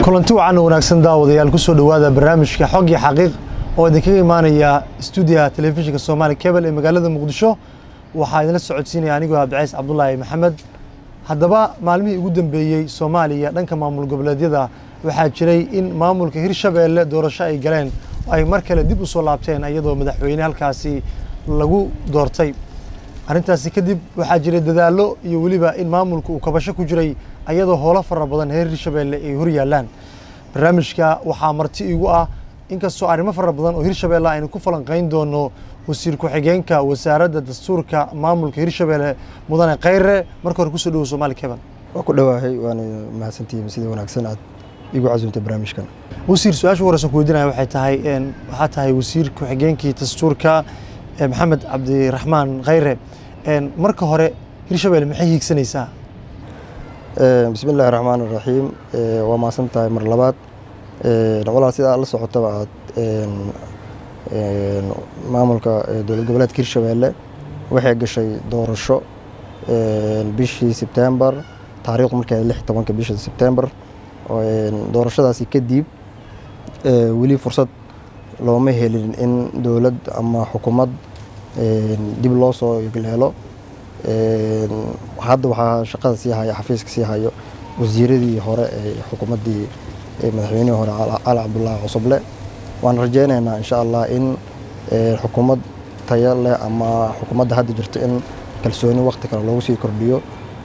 kulanti wacan oo wanaagsan daawadayaal kusoo dhowaada barnaamijka xog iyo xaqiiq oo idinkaga imaanaya stuudiyaha telefishinka soomaali cable ee magaalada muqdisho waxaa idinla socodsiinaya anigoo abdicays cabdulaahi maxamed haddaba maalmihii ugu dambeeyey soomaaliya dhanka maamul goboleedyada waxaa jiray in maamulka hirshabeelle doorasho ay galeen ay mar kale dib u soo laabteen iyadoo madaxweyne halkaasi lagu doortay arrintaasi kadib waxaa jiray dadaallo iyo weliba in maamulka uu kabasho ku jiray ayadoo howlo fara badan reer hirshabeelle ay hor yaallaan barnaamijka waxaa marti igu ah inkastoo arrimo fara badan oo hirshabeelle aynu ku falanqayn doono wasiir ku-xigeenka wasaaradda dastuurka maamulka hirshabeelle mudane khayre marka hore kusoo dhowo somaali keban waa ku dhowaahay waana mahadsantihiin sida wanaagsan aad igu casuuntay barnaamijkan wasiir su-aasha horeysan ku weydiinaya waxay tahay waxaa tahay wasiir ku-xigeenkii dastuurka maxamed cabdiraxmaan khayre marka hore hirshabeelle maxay hiigsanaysaa bismi illaahi raxmaan iraxiim waa mahadsan tahay mar labaad walaal sida aad la socotaba aad maamulka dowlad goboleedka hirshabeelle waxay gashay doorasho bishii sebtembar taariikhdu markay lix tobanka bisha sebtembar doorashadaasi kadib weli fursad looma helin in dowlad ama xukuumad dib loo soo leelo hadda waxaa shaqada sii haya xafiiska sii hayo wasiiradii hore ee xukuumaddii madaxweynihii hore cali cabdulaahi cusuble waan rajeynaynaa insha allah in xukuumad tayo leh ama xukuumadda hadda jirto in kalsooni waqti kale loogu sii kordhiyo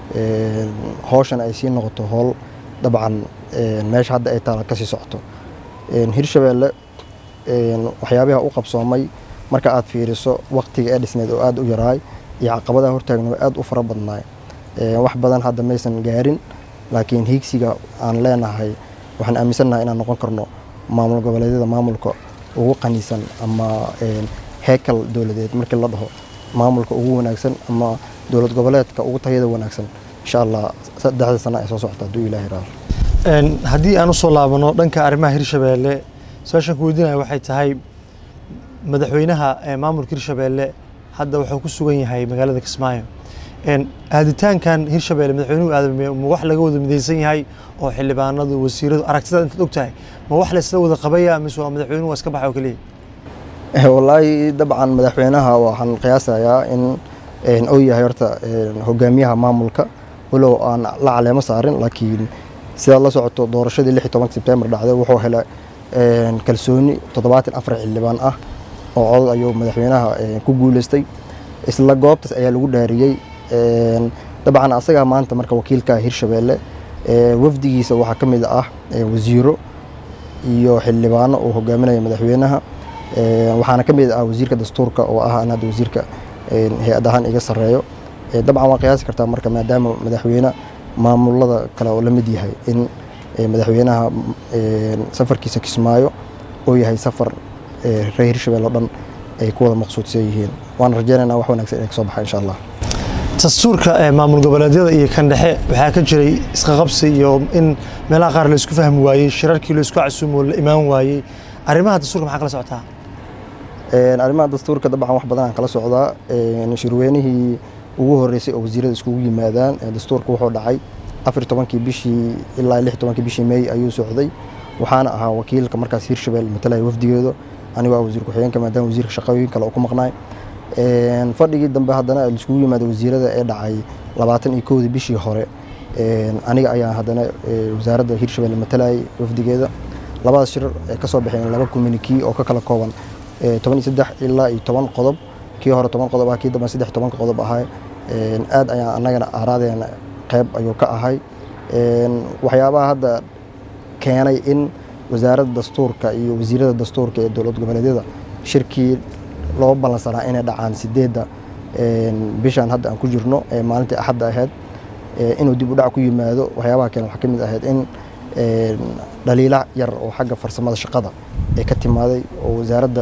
howshan ay sii noqoto howl dabcan meesha hadda ay taala kasii socoto hirshabeelle waxyaabaha u qabsoomay marka aad fiiriso waqtiga ee dhisneed oo aada u yaraay iyo caqabadaha hortaagna waa aada u fara badnaay wax badan hadda maysan gaarin laakiin hiigsiga aan leenahay waxaan aaminsannahay inaan noqon karno maamul goboleedyada maamulka ugu qaniisan ama heekal dowladeed markii la dhaho maamulka ugu wanaagsan ama dowlad goboleedka ugu tayada wanaagsan insha allah saddexda sana ay soo socota hadduu ilaahi raado haddii aan usoo laabano dhanka arrimaha hirshabeelle su-aashaan ku weydiinaya waxay tahay madaxweynaha maamulka hirshabeelle hadda wuxuu ku sugan yahay magaalada kismaayo aaditaankan hirshabeelle madaxweynuhu aadamey ma wax laga wada midaysan yahay oo xildhibaanadu wasiiradu aragtida intaad og tahay ma wax la isla wada qabaya mise waa madaxweynuhu waa iska baxa oo keliya wallaahi dabcan madaxweynaha waxaan qiyaasayaa in uu yahay horta hogaamiyaha maamulka walow aan la caleemo saarin laakiin sidaad la socoto doorashadii lix iyo tobanka sebtembar dhacday wuxuu helay kalsooni toddobaatan afar xildhibaan ah oo codod ayuu madaxweynaha ku guuleystay isla goobtaas ayaa lagu dhaariyey dabcan asagaa maanta marka wakiilka hirshabeelle wafdigiisa waxaa ka mid ah wasiiro iyo xildhibaano uu hogaaminaya madaxweynaha waxaana ka mid ah wasiirka dastuurka oo ah an hadda wasiirka hay-ad ahaan iga sarreeyo dabcan waa qiyaasi kartaa marka maadaama madaxweyne maamulada kale oo la mid yahay in madaxweynaha safarkiisa kismaayo oo yahay safar reer hirshabelle o dhan ay ku wada maqsuudsan yihiin waan rajeynaynaa wax wanaagsan inay kasoo baxa insha allah dastuurka maamul goboleedyada iyo kan dhexe waxaa ka jiray isqaqabsi iyo in meelaha qaar laisku fahmi waayey shirarkii laisku casuumo la imaan waayey arrimaha dastuurka maxaa kala socotaa arrimaha dastuurka dabcan wax badan aan kala socdaa shirweynihii ugu horeysay oo wasiirada iskugu yimaadaan dastuurka wuxuu dhacay afar tobankii bishii ilaa lix tobankii bishii meey ayuu socday waxaana ahaa wakiilka markaas hirshabelle matalaya wafdigeedu anigu waa wasiir ku-xigeenka maadaama wasiirka shaqooyin kale oo ku maqnaay fadhigii dambe haddana laiskugu yimaada wasiirada ee dhacay labaatan iyo kowdii bishii hore aniga ayaa haddana wasaaradda hirshabelle matalayay wafdigeeda labadaas shir ee kasoo baxeen laba communikii oo ka kala kooban toban iyo saddex ilaa iyo toban qodob kii hore toban qodob ah kii dambe saddex tobanka qodob ahay aad ayaan annagana aaraadeena qeyb ayuu ka ahay waxyaabaha hadda keenay in wasaaradda dastuurka iyo wasiirada dastuurka ee dowlad goboleedyada shirkii loo ballansanaa inay dhacaan sideedda bishan hadda aan ku jirno ee maalintii axadda ahayd inuu dib u dhac ku yimaado waxyaabaha keena waxaa ka mid ahayd in dhaliila yar oo xagga farsamada shaqada ee ka timaaday oo wasaaradda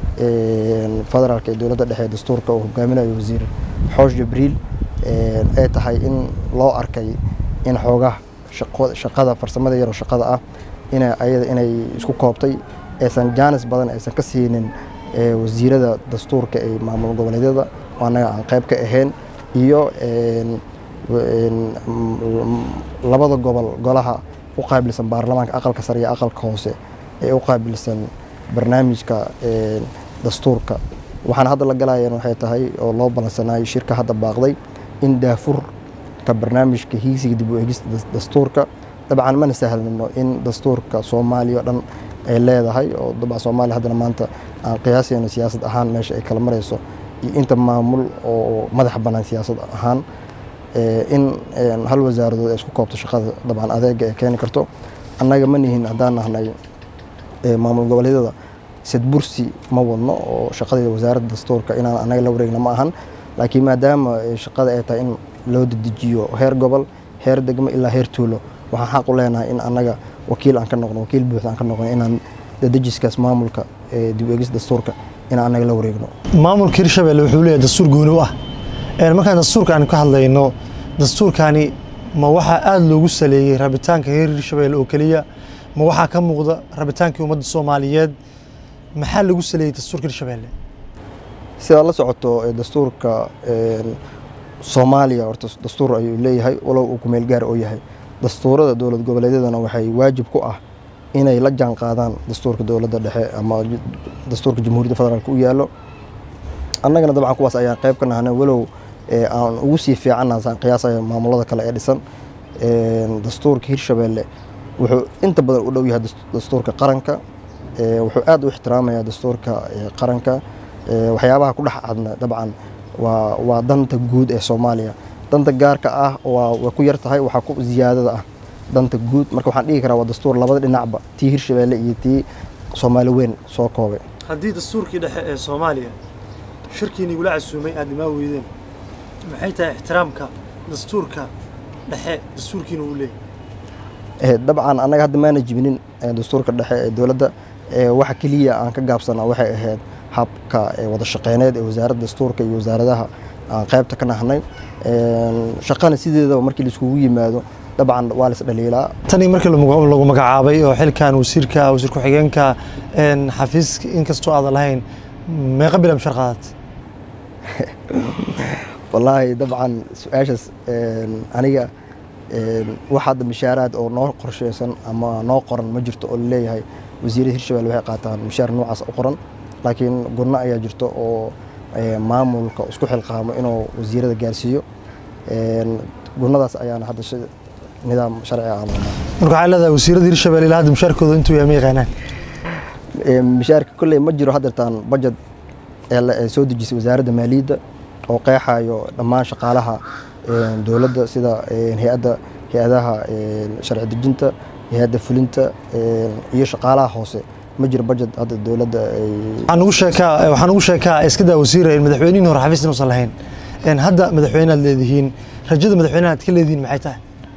federaalka ee dowladda dhexe ee dastuurka oo hogaaminayo wasiir xoosh jibriil ay tahay in loo arkay in xoogaha shaqada farsamada yaroo shaqada ah ina ayada inay isku koobtay aysan jaanis badan aysan ka siinin wasiirada dastuurka ee maamul goboleedyada oo annaga aan qayb ka ahayn iyo labada gobol golaha u qaabilsan baarlamaanka aqalka sare iyo aqalka hoose ee u qaabilsan barnaamijka dastuurka waxaan hadda la galayeen waxay tahay oo loo balansanayay shirka hadda baaqday in daafurka barnaamijka hiigsiga dib u eegista dastuurka dabcan mana sahlano in dastuurka soomaaliya oo dhan ay leedahay oo dabcan soomaaliya haddana maanta aan qiyaasayno siyaasad ahaan meesha ay kala marayso iyo inta maamul oo madax bannaan siyaasad ahaan in hal wasaaradood ay isku koobto shaqada dabcan adeega ay keeni karto annaga ma nihin haddaan nahnay maamul goboleedyada sadbursi ma wadno oo shaqadii wasaaradda dastuurka inaan annaga la wareegna ma ahan laakiin maadaama shaqada ay tahay in loo dedejiyo heer gobol heer degmo ilaa heer tuulo waxaan xaq u leenahay in annaga wakiil aan ka noqno wakiil buuxda aan ka noqno inaan dedejiskaas maamulka dib u eegis dastuurka inaan annaga la wareegno maamulka hirshabelle wuxuu leeyahay dastuur gooni u ah markaan dastuurka aan ka hadlayno dastuurkani ma waxaa aada loogu saleeyey rabitaanka reer hirshabelle oo keliya ma waxaa ka muuqda rabitaankii ummadda soomaaliyeed maxaa lagu saleeyey dastuurka hirshabelle sidaad la socoto dastuurka soomaaliya horta dastuur ayuu leeyahay walow uu kumeel gaar oo yahay dastuurada dowlad goboleedyadana waxay waajib ku ah inay la jaan qaadaan dastuurka dowladda dhexe ama dastuurka jamhuuriyadda federaalk u yaallo annagana dabcan kuwaas ayaan qayb ka nahnay walow aan ugu sii fiicanna saan qiyaasaya maamulada kale ee dhisan dastuurka hirshabelle wuxuu inta badan u dhow yahay dastuurka qaranka wuxuu aad u ixtiraamayaa dastuurka qaranka waxyaabaha ku dhex cadna dabcan waa waa danta guud ee soomaaliya danta gaarka ah waa way ku yar tahay waxaa ku ziyaadada ah danta guud marka waxaan dhigi karaa waa dastuur labada dhinacba tii hirshabelle iyo tii soomaali weyn soo koobay haddii dastuurkii dhexe ee soomaaliya shirkiini igula casuumay aad imaa weydeen maxay tahay ixtiraamka dastuurka dhexe dastuurkiina uu leeyahy dabcan annaga hadda maana jibinin dastuurka dhexe ee dowladda waxa keliya aan ka gaabsanaa waxay ahayd habka wada shaqeyneed ee wasaaradda dastuurka iyo wasaaradaha aan qaybta ka nahnay shaqana sideedaba markii laiskugu yimaado dabcan waa la isdhaliilaa tanii markii lagu magacaabay oo xilkan wasiirka wasiir ku-xigeenka xafiiska inkastoo aadan lahayn meeqa bila mishar qaadat wallaahi dabcan su-aashaas aniga wax hadda mishaaraad oo noo qorsheysan ama noo qoran ma jirto oo laleeyahay wasiirada hirshabelle waxay qaataan mishaar noocaas u qoran laakiin gurno ayaa jirto oo maamulka isku xilqaamo inuu wasiirada gaarsiiyo gurnadaas ayaana hadda nidaam sharci aan marka waxaa leedahay wasiirada hirshabelle ilaa hadda mishaarkooda intuu yahay ma yaqaanaan mishaarka kolley ma jiro haddeertaan budget ee soo dejisay wasaaradda maaliyadda oo qeexayo dhammaan shaqaalaha dowladda sida hay-adda hay-adaha sharci dejinta hay-adda fulinta iyo shaqaalaha hoose ma jiro budget hadda dowladda waxaan ugu sheekaa waxaan ugu sheekaa iska daa wasiir madaxweynihii hore xafiis inuusan lahayn hadda madaxweyne aad leedihiin rajada madaxweynaha aad ka leedihiin maxay tahay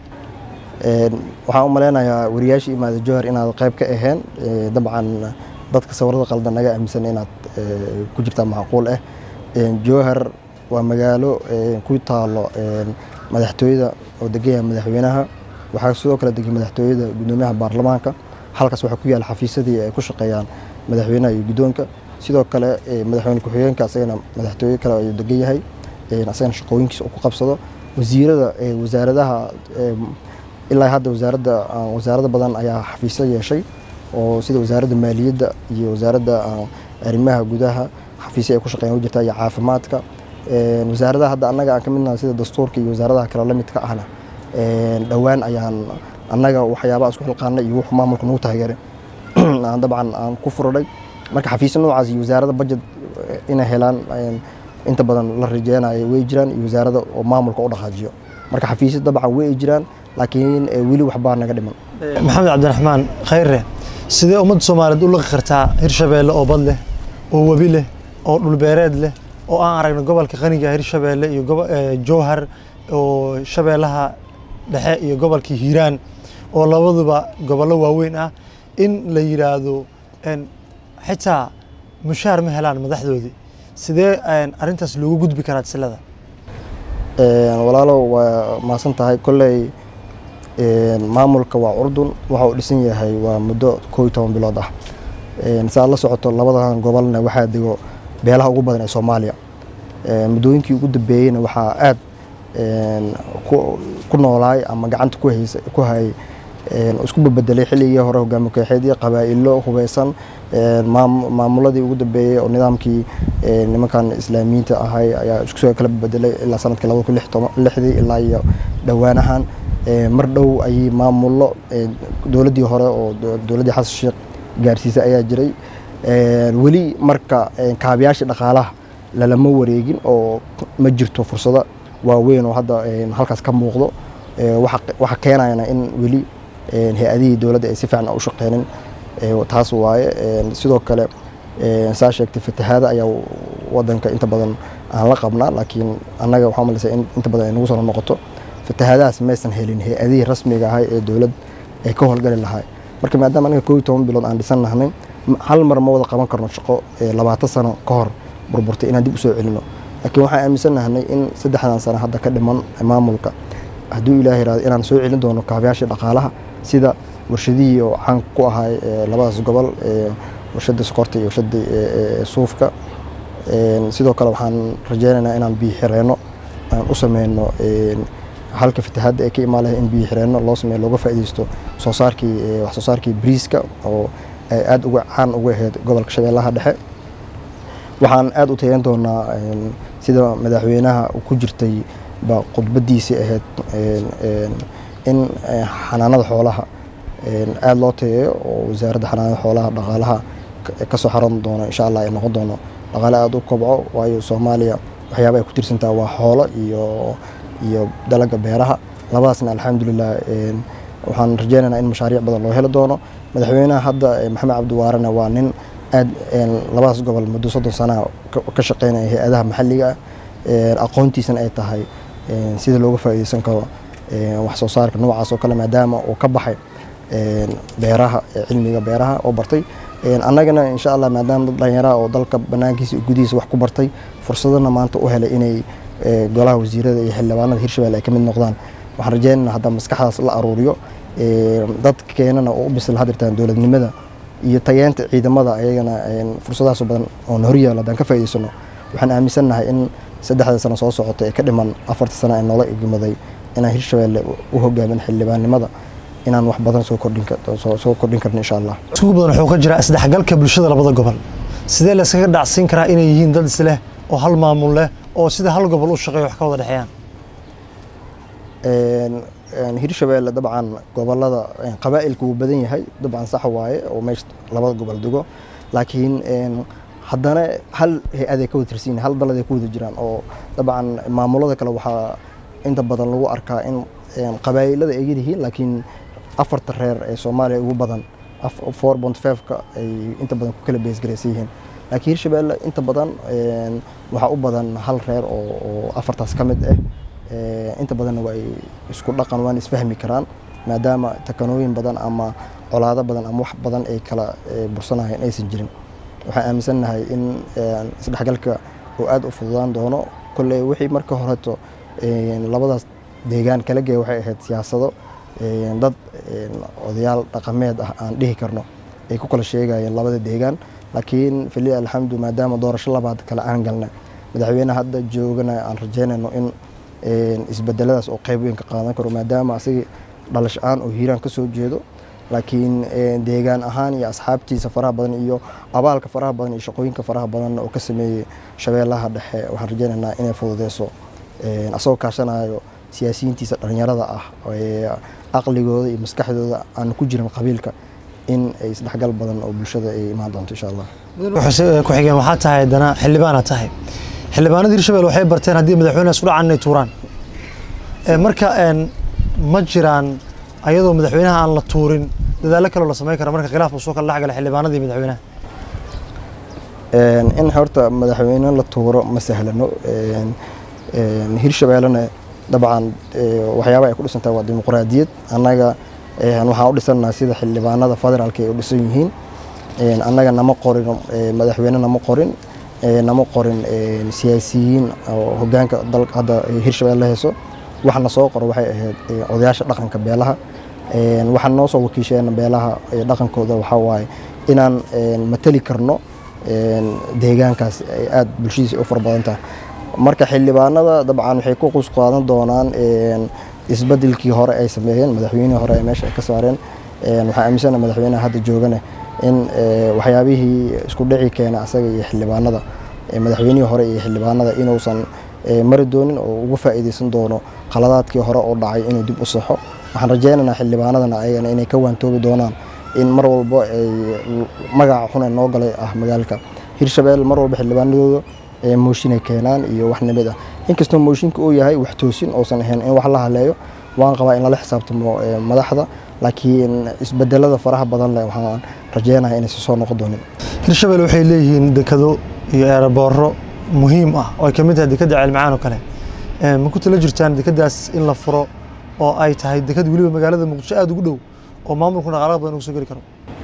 waxaan u maleynayaa wariyaashii imaada jowhar inaad qayb ka aheen dabcan dadka sawirada qaldan naga aaminsan inaad ku jirtaa macquul ah jowhar waa magaalo ku taalo madaxtooyada oo degan yahay madaxweynaha waxaa sidoo kale degan madaxtooyada gudoomiyaha baarlamaanka halkaas waxaa ku yaala xafiisadii ay ku shaqeeyaan madaxweynaha iyo guddoonka sidoo kale madaxweyne ku-xigeenka asagana madaxtooye kale ayuu degan yahay asagana shaqooyinkiisa uu ku qabsado wasiirada wasaaradaha ilaa hadda wasaaradda wasaarada badan ayaa xafiisyo yeeshay oo sida wasaaradda maaliyadda iyo wasaaradda arrimaha gudaha xafiisyo ay ku shaqeeyaan u jirta iyo caafimaadka wasaaradaha hadda annaga aan ka midnahay sida dastuurka iyo wasaaradaha kale la midka ahna dhowaan ayaan annaga waxyaabaha isku xilqaanay iyo wuxuu maamulka nagu taageeray aan dabcan aan ku furadhay marka xafiisyo noocaas iyo wasaarada budget inay helaan inta badan la rajeynayo way jiraan iyo wasaarada oo maamulka u dhaqaajiyo marka xafiisyo dabcan way jiraan laakiin weli waxbaa naga dhiman maxamed cabdiraxmaan khayre sidee ummadda soomaaliyeed u liqi kartaa hirshabeelle oo bad leh oo webi leh oo dhulbeereed leh oo aan aragno gobolka qaniga hirshabeelle iyo jowhar oo shabeellaha dhexe iyo gobolka hiiraan oo labaduba gobollo waaweyn ah in la yidhaahdo xitaa mushaar ma helaan madaxdoodii sidee arrintaas loogu gudbi karaa silada walaalow waa maasan tahay kolley maamulka waa curdun waxa uu dhisan yahay waa muddo koo iyo toban bilood ah saad la socoto labadan gobolna waxaa dego beelaha ugu badan ee soomaaliya muddooyinkii ugu dambeeyeyna waxaa aad ku noolaay ama gacanta ku hayay isku bebedelay xilligii hore hogaami kooxeedii qabaa'ilo hubeysan maamuladii ugu dambeeyey oo nidaamkii nimankan islaamiyiinta ahay ayaa isku soo kala bedelay ilaa sanadkii labada kun lixdii ilaa iyo dhowaanahan mar dhow ayay maamullo dowladdii hore oo dowladdii xasan sheekh gaarsiisay ayaa jiray weli marka kaabayaashii dhaqaalaha lalama wareegin oo ma jirto fursado waaweyn oo hadda halkaas ka muuqdo waxa keenayana in weli hay-adihii dowladda ay si fiican u shaqeynin taas waaye sidoo kale saa sheegtay fatahaada ayaa wadanka inta badan aan la qabnaa laakiin annaga waxaa malaysa in inta badan ay nagu soo noqoto fatahaadahaas maysan helin hay-adihii rasmiga ahay ee dowlad ay ka howlgali lahay marka maadaama anaga koob iyo toban bilood aan dhisan nahnay hal mar ma wada qaban karno shaqo labaatan sano ka hor burburtay inaan dib u soo celino laakiin waxaan aaminsan nahnay in saddexdan sano hadda ka dhiman maamulka hadduu ilaah yiraahdo inaan soo celin doono kaabayaashii dhaqaalaha sida warshadihii oo caan ku ahay labadaas gobol warshada sokorta iyo warshada suufka sidoo kale waxaan rajeynaynaa inaan biyo xireenno aan u sameyno halka fatahaadda ay ka imaan lahay in biyo xireenno loo sameeyo looga faa'iideysto soo saarkii wax soo saarkii briiska oo ay aada uga caan uga ahayd gobolka shabeellaha dhexe waxaan aada u tageyn doonaa sida madaxweynaha ku jirtay ba khudbadiisii ahayd in xanaanada xoolaha aada loo tageeyo oo wasaaradda xanaanada xoolaha dhaqaalaha kasoo xaran doono insha allah ay noqon doono dhaqaale aada u kobco waayo soomaaliya waxyaaba ay ku tirsantaha waa xoolo iyo iyo dalaga beeraha labadaasna alxamdulilah waxaan rajeynaynaa in mashaariic badan loo heli doono madaxweynaha hadda maxamed cabdiwaarena waa nin aad labadaas gobol muddo soddon sanaa ka shaqeynaya hay-adaha maxalliga ah aqoontiisana ay tahay sida looga faa'iideysan karo wax soo saarka noocaas oo kale maadaama uu ka baxay beeraha cilmiga beeraha oo bartay annagana insha allah maadaama dad dhalinyaraha oo dalka banaankiisa gudihiisa wax ku bartay fursadana maanta u helay inay golaha wasiirada iyo xildhibaanada hirshabelle ay ka mid noqdaan waxaan rajeynana hadda maskaxdaas la aruuriyo dadkeenana oo u bisil hadirtaan dowladnimada iyo tageenta ciidamada ayagana fursadahaas badan oon horyaalo haddaan ka faa'iideysano waxaan aaminsannahay in saddexda sano soo socota ee ka dhiman afarta sano ee noola egmaday inaan hirshabelle u hogaamin xildhibaannimada inaan wax badan soo kordhinsoo kordhin karno insha allah isugu badan wuxuu ka jiraa isdhexgalka bulshada labada gobol sidee la iskaga dhacsiin karaa inay yihiin dad isleh oo hal maamul leh oo sida hal gobol u shaqeeya wax ka wada dhexeeyaan hirshabelle dabcan gobolada qabaa'ilka wuu badan yahay dabcan sax waaye oo meesha labada gobol dego laakiin haddana hal hay-aday ka wada tirsan yihin hal daladay ku wada jiraan oo dabcan maamulada kale waxaa inta badan lagu arkaa in qabaa'ilada ay yihiin laakiin afarta reer ee soomaaliya ugu badan four bont fiveka ay inta badan ku kala beesgaraysan yihiin laakiin hirshabelle inta badan waxaa u badan hal reer oo afartaas ka mid ah inta badanna waa ay isku dhaqan waana isfahmi karaan maadaama takanooyin badan ama colaado badan ama wax badan ay kala bursanayeen aysan jirin waxaan aaminsannahay in isdhexgalka uu aada u fududaan doono kolley wixii marka horeto labadaas deegaan kala geeya waxay ahayd siyaasado dad odayaal dhaqameed ah aan dhihi karno ay ku kala sheegayeen labada deegaan laakiin fili alxamdu maadaama doorasho labaad kale aan galna madaxweyneha hadda joogana aan rajeynayno in isbedeladaas oo qeyb weyn ka qaadan karo maadaama asagii dhalash aan oo hiiraan ka soo jeedo laakiin deegaan ahaan iyo asxaabtiisa faraha badan iyo abaalka faraha badan iyo shaqooyinka faraha badanna oo ka sameeyey shabeellaha dhexe waxaan rajeynaynaa inay fududeyso asagoo kaashanayo siyaasiyiintiisa dhalinyarada ah aqligooda iyo maskaxdooda aan ku jirin qabiilka in ay isdhexgal badan oo bulshada ay imaan doonto insha allah ku-xigeen waxaa tahay haddana xildhibaana tahay xildhibaanada hirshabelle waxay barteen haddii madaxweyneha isku dhacan inay tuuraan marka ma jiraan ayadoo madaxweynaha aan la tuurin dadaallo kaloo la samayn kara marka khilaaf uu soo kala dhexgala xildhibaanadii madaxweynaha in horta madaxweyne la tuuro ma sahlano hirshabellena dabcan waxyaaba ay ku dhisantahay waa dimuqraadiyad annaga waxaan u dhisannaha sida xildhibaanada federaalka ay u dhisan yihiin annaga nama qorin madaxweyne nama qorin nama qorin siyaasiyiin oo hogaanka dalka hadda hirshabelle hayso waxa na soo qoro waxay ahayd odayaasha dhaqanka beelaha waxaan noo soo wakiisheen beelaha dhaqankooda waxaa waaye inaan matali karno deegaankaas ay aada bulshadiisa u fara badan tahay marka xildhibaanada dabcan waxay ku qus qaadan doonaan isbedelkii hore ay sameeyeen madaxweynihii hore ay meesha ka saareen waxaa aaminsana madaxweynaha hadda joogane in waxyaabihii isku dhici keena asaga iyo xildhibaanada madaxweynihii hore iyo xildhibaanada inuusan mari doonin oo ugu faa'iideysan doono khaladaadkii hore oo dhacay inuu dib u saxo waxaan rajaynaynaa xildhibaanadana ayagana inay ka waantoobi doonaan in mar walbo ay magaca xune noo galay ah magaalka hirshabelle mar walba xildhibaanadooda mooshinay keenaan iyo wax nimid ah inkastoo mooshinka uu yahay wax toosin oosan ahayn in wax la haleeyo waan qabaa in lala xisaabtamo madaxda laakiin isbedelada faraha badan leh waxaan rajeynayaa inaysan soo noqon doonin hirshabelle waxay leeyihiin dekado iyo eerabooro muhiim ah oo ay ka mid tahay dekadda ceelmacaan oo kale ma ku tala jirtaan dekadaas in la furo oo ay tahay dekad weliba magaalada muqdisho aada ugu dhow oo maamulku dhaqaalaha badan ugu soo geli karo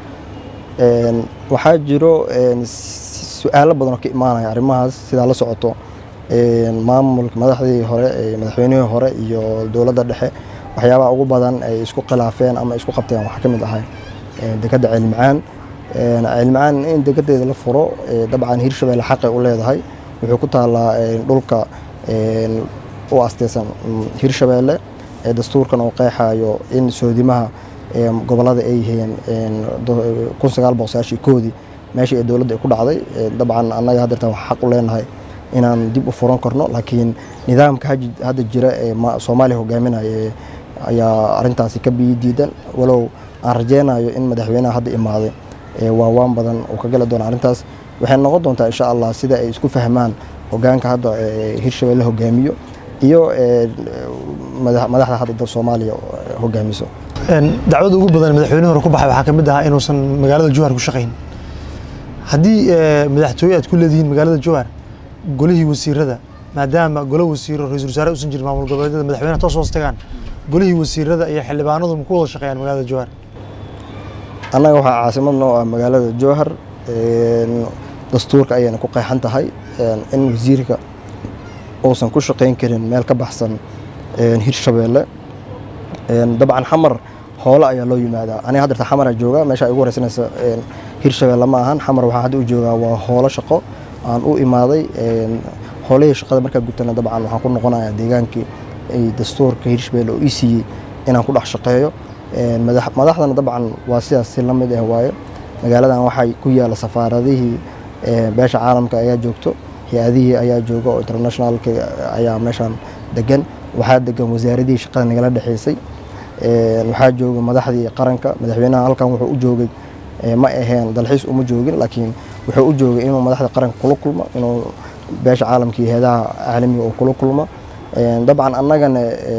waxaa jiro su-aalo badan oo ka imaanaya arrimahaas sidaa la socoto maamulka madaxdii hore madaxweynihii hore iyo dowladda dhexe waxyaabaha ugu badan ay isku khilaafeen ama isku qabteen waxaa ka mid ahay dekadda ceelmacaan ceelmacaan in degadeeda la furo dabcan hirshabelle xaqay u leedahay wuxuu ku taalaa dhulka u asteysan hirshabelle dastuurkan oo qeexayo in soodimaha gobolada ay yihiin kun sagaal boqol sagaashii koodii meeshii ee dowladda ay ku dhacday dabcan annaga haddeertan waxaa xaq u leenahay inaan dib u furan karno laakiin nidaamka hadda jira ee soomaaliya hogaaminaya ayaa arintaasi ka biyi diidan walow aan rajeynayo in madaxweynaha hadda imaaday waawaan badan uu ka geli doono arrintaas waxay noqon doontaa insha allah sida ay isku fahmaan hogaanka hadda hirshabelle hogaamiyo iyo madaxda hadda soomaaliya hogaamiso dacwada ugu badan madaxweyne hore ku baxay waxaa ka mid ahaa inuusan magaalada jowhar ku shaqayn haddii madaxtooye aad ku leedihiin magaalada jowhar golihii wasiirada maadaama golo wasiiro ra-isul wasaare usan jirin maamul goboleedyada madaxweynaha toos hoos tagaan golihii wasiirada iyo xildhibaanadu ma ku wada shaqeeyaan magaalada jowhar annaga waxaa caasimad noo ah magaalada jowhar dastuurka ayayna ku qeexan tahay in wasiirka uusan ku shaqayn karin meel ka baxsan hirshabelle dabcan xamar hoole ayaa loo yimaadaa aniga haddeerta xamara jooga meesha ay ugu horeysanaysa hirshabelle ma ahan xamar waxaa hadda u joogaa waa hoolo shaqo aan u imaaday hoolihii shaqada markaa gutana dabcan waxaan ku noqonayaa deegaankii dastuurka hirshabelle oo ii siiyey inaan ku dhex shaqeeyo madaxdana dabcan waa sidaas si la mid ah waaye magaaladan waxaa ku yaala safaaradihii beesha caalamka ayaa joogto hay-adihii ayaa jooga oo internationalka ayaa meeshaan degan waxaa degan wasaaradihii shaqada nagala dhexeysay waxaa jooga madaxdii qaranka madaxweynaha halkan wuxuu u joogay ma aheen dalxiis uma joogin laakiin wuxuu u joogay inuu madaxda qaranka kula kulmo inuu beesha caalamka iyo heedaha caalamiga uu kula kulmo dabcan annagana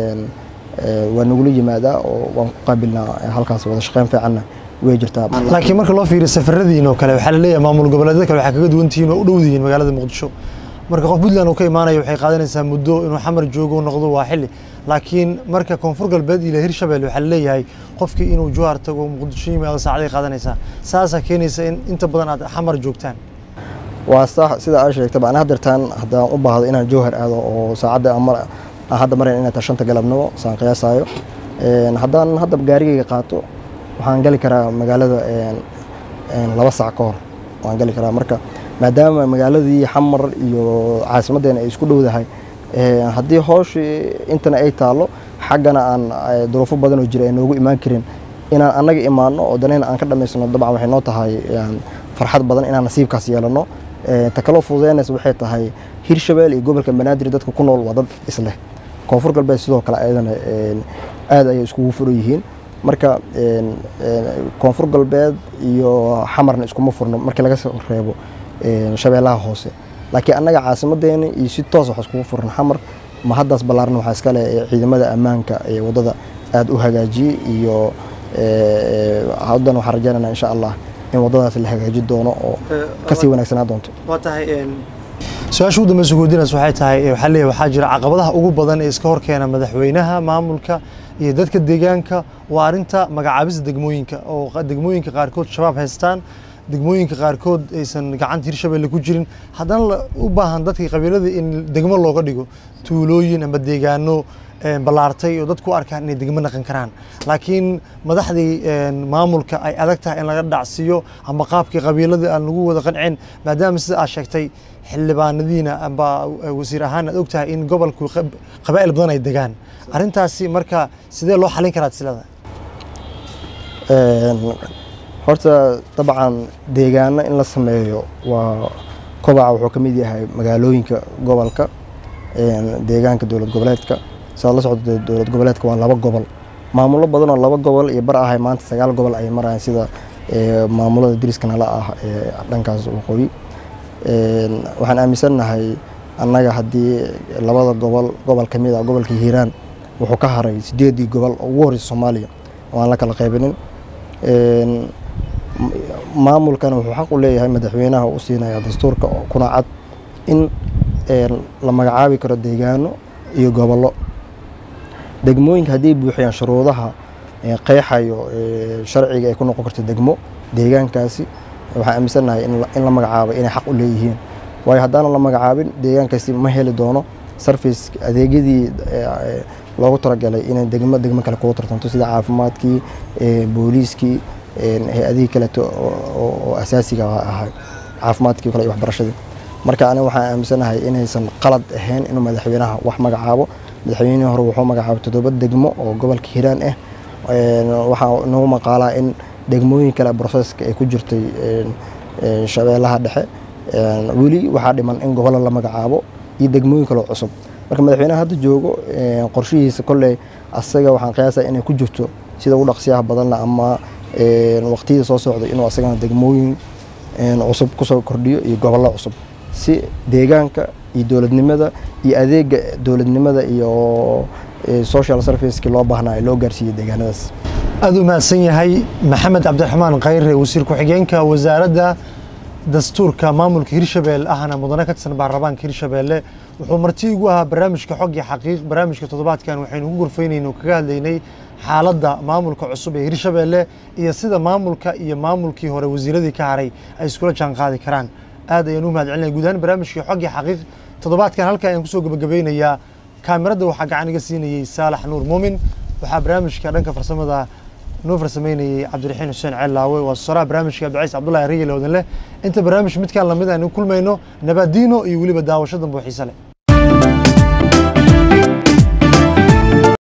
waa nagula yimaadaa oo waan ku qaabilnaa halkaas wada shaqeyn fiicanna way jirtaa laakiin marka loo fiiriyo safaradiin oo kale waxaa la leeyahay maamul goboleedyada kale waxaa kaga duwan tihiin oo u dhowdihiin magaalada muqdisho marka qof puntland uu ka imaanaya waxay qaadanaysaa muddo inuu xamar joogo noqdo waa xilli laakiin marka koonfur galbeed iyo hirshabelle waxaa laleeyahay qofkii inuu jowhar tago muqdisho yimaado saacaday qaadanaysaa saasaa keenaysa in inta badan aad xamar joogtaan waa sax sida aa sheegtaba ana haddeertaan haddaan u baahdo inaan jowhar aado oo saacadda hadda marayn inay tahay shanta galabnimo saan qiyaasaayo haddaan hadda gaarigayga qaato waxaan gali karaa magaalada laba sac ka hor waan gali karaa marka maadaama magaaladii xamar iyo caasimaddeena ay isku dhowdahay haddii hooshii intana ay taalo xaggana aan duruufo badan oo jira ay noogu imaan karin inaan annaga imaano oo danayna aan ka dhamaysano dabcan waxay noo tahay farxad badan inaan nasiibkaas yeelano ta kaloo fududeynaysa waxay tahay hirshabelle iyo gobolka banaadir dadka ku nool waa dad isleh koonfur galbeed sidoo kale ayadana aad ayay iskugu furan yihiin marka koonfur galbeed iyo xamarna iskuma furno markii laga soo reebo shabeellaha hoose laakiin annaga caasimadeena iyo si toos wax iskugu furan xamar ma haddaas ballaaran waxaa iska leh ciidamada ammaanka ee waddada aad u hagaajiyey iyo haddan waxaan rajaynaynaa insha allah in waddadaas la hagaaji doono oo kasii wanaagsanaa doonto waa tahay su-aasha ugu dambeysa kuweydiinays waxay tahay waxaa leeyahay waxaa jira caqabadaha ugu badan ee iska horkeena madaxweynaha maamulka iyo dadka deegaanka waa arrinta magacaabista degmooyinka oo degmooyinka qaarkood shabaab haystaan degmooyinka qaarkood aysan gacanta hirshabelle ku jirin haddana u baahan dadkii qabiilada in degmo looga dhigo tuulooyin ama deegaano ballaartay oo dadku u arkaan inay degmo naqan karaan laakiin madaxdii maamulka ay adag tahay in laga dhacsiiyo ama qaabkii qabiiladii aan lagu wada qancin maadaama sida aad sheegtay xildhibaanadiina amba wasiir ahaan aad ogtahay in gobolku qabaa'il badan ay degaan arrintaasi marka sidee loo xalin karaa silada horta dabcan deegaano in la sameeyo waa kobaca wuxuu ka mid yahay magaalooyinka gobolka deegaanka dowlad goboleedka sidaad la socdo dowlad goboleedka waa laba gobol maamulo badan oo laba gobol iyo bar ahay maanta sagaal gobol ay marayaan sida maamulada deriska nala ah ee dhankaas waqooyi waxaan aaminsannahay annaga haddii labada gobol gobol ka mid ah gobolka hiiraan wuxuu ka haray sideedii gobol oo ugu horeysa soomaaliya oo aan la kala qaybinin maamulkan wuxuu xaq u leeyahay madaxweynaha u siinaya dastuurka kuna cad in la magacaabi karo deegaano iyo gobollo degmooyinka hadday buuxiyaan shuruudaha qeexayo sharciga ay ku noqon karto degmo deegaankaasi waxaan aaminsannahay in la magacaabay inay xaq u leeyihiin waayo haddaanan la magacaabin deegaankaasi ma heli doono sarfice adeegyadii loogu talagalay inay degmo degmo kale kugu tartanto sida caafimaadkii booliiskii hay-adihii kaleeto oo asaasiga ahay caafimaadkii kale iyo waxbarashadii marka aniga waxaan aaminsanahay inaysan qalad ahayn inuu madaxweynaha wax magacaabo madaxweynihii hore wuxuu magacaabay toddoba degmo oo gobolka hiiraan ah waxaa nagu maqaalaa in degmooyin kale broseska ay ku jirtay shabeellaha dhexe weli waxaa dhiman in gobollo la magacaabo iyo degmooyin kaleo cusub marka madaxweynaha hadda joogo qorshihiisa kolley asaga waxaan qiyaasaya inay ku jirto sida ugu dhaqsiyaha badanla ama waqtiyada soo socday inuu asagana degmooyin cusub kusoo kordhiyo iyo gobollo cusub si deegaanka iyo dowladnimada iyo adeega dowladnimada iyo social serviceki loo baahnaa loo gaarsiiyey deegaanadaas aada u mahadsan yahay maxamed cabdiraxmaan khayre wasiir ku-xigeenka wasaaradda dastuurka maamulka hirshabelle ahna mudane ka tirsan baarlamaanka hirshabelle wuxuu marti ugu ahaa barnaamijka xog iyo xaqiiq barnaamijka toddobaadkan waxaynu ku gurfaynayno kaga hadlaynay xaaladda maamulka cusub ee hirshabelle iyo sida maamulka iyo maamulkii hore wasiiradii ka haray ay iskula jaan qaadi karaan aad ayaan u mahad celinaya guud ahaan barnaamijkii xog iyo xaqiiq toddobaadkan halkaa ayaan kusoo gabagabeynayaa kaamirada waxaa gacan iga siinayey saalax nuur muumin waxaa barnaamijka dhanka farsamada noo farsameynayey cabdiraxiin xuseen ceellaawe waa soraa barnaamijka abdicays cabdullahi riyal odan leh inta barnaamij midkaan lamid aynu kulmayno nabaadiino iyo weliba daawasho dambe oo xiise leh